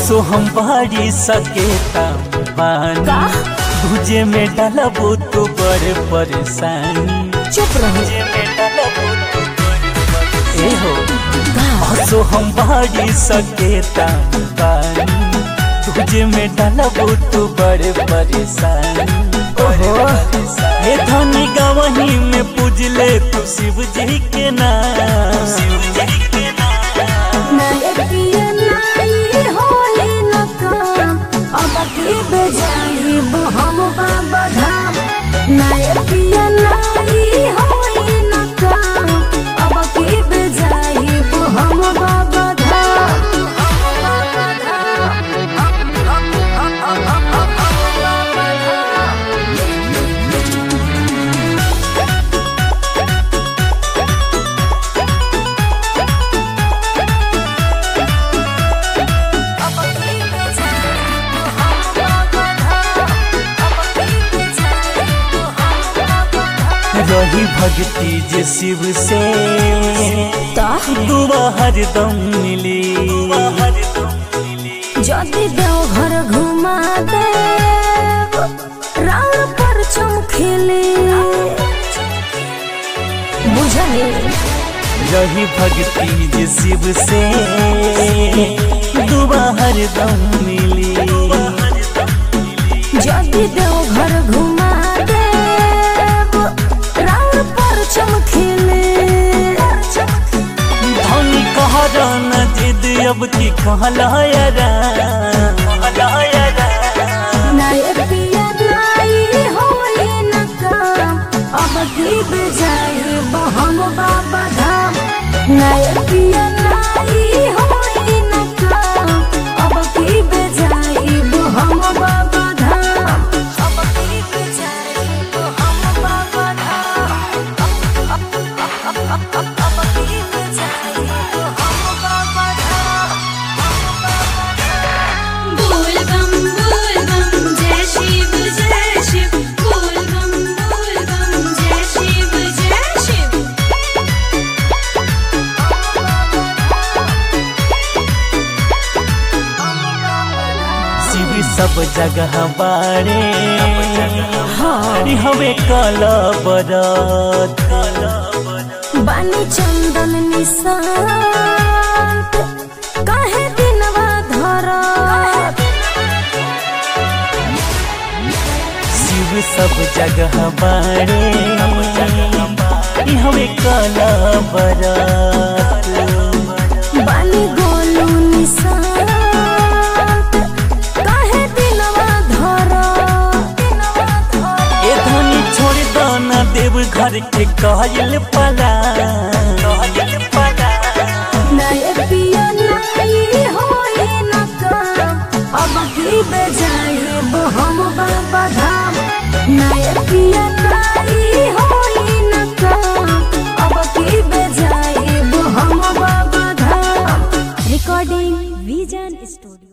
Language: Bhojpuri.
हसो हम बाड़ी सकेता बानी तुझे में डलबो तो बड़े परेशानी चुप रहो तुझे में डलबो तो बड़े परेशानी। ए हो हसो हम बाड़ी सकेता बानी तुझे में डलबो तो बड़े परेशानी ओहो। हे धनी गवही में पूजले तू शिव जी के नाम शिव जी के नाम नाये पिया नाई होई न काम अब की बजाई हम बाबा धाम नाये पिया नाई होई न काम अब की बजाई हम बाबा धाम बाबा रही भक्ति जे शिव से दुआ हरदम मिली যদি দেওঘর ঘুমা দে রাউর पर চমকেলে বুঝলি रही भक्ति जे शिव से दुआ हरदम मिली যদি দেওঘর ঘুমা দে রাউর पर চমকেলে धनी कहरा न जिद अब की कहलायरा नाय पिया नाई होई न काम अब की बजाई हम बाबा धाम नाय पिया नाई होई न काम अब की बजाई हम बाबा धाम अब की बजाई हम बाबा धाम अब की बजाई हम बाबा धाम बोल बम बोल बम जय शिव जय शिव बोल बम बोल बम जय शिव जय शिव शिव सब जगह बारे हरि हवे कल बरत बानी चंदन निशांत काहे दिनवा धरा शिव सब जगह बारे हरि हवे कल बरत बानी गोलू निशांत काहे दिनवा धरा ए धनी छोड़ दाना देव घर के कहल पला कहल पला नय पिया नाई होई न काम अब की बजाई हम बाबा धाम नय पिया नाई होई न काम अब की बजाई हम बाबा धाम रिकॉर्डिंग विजन स्टूडियो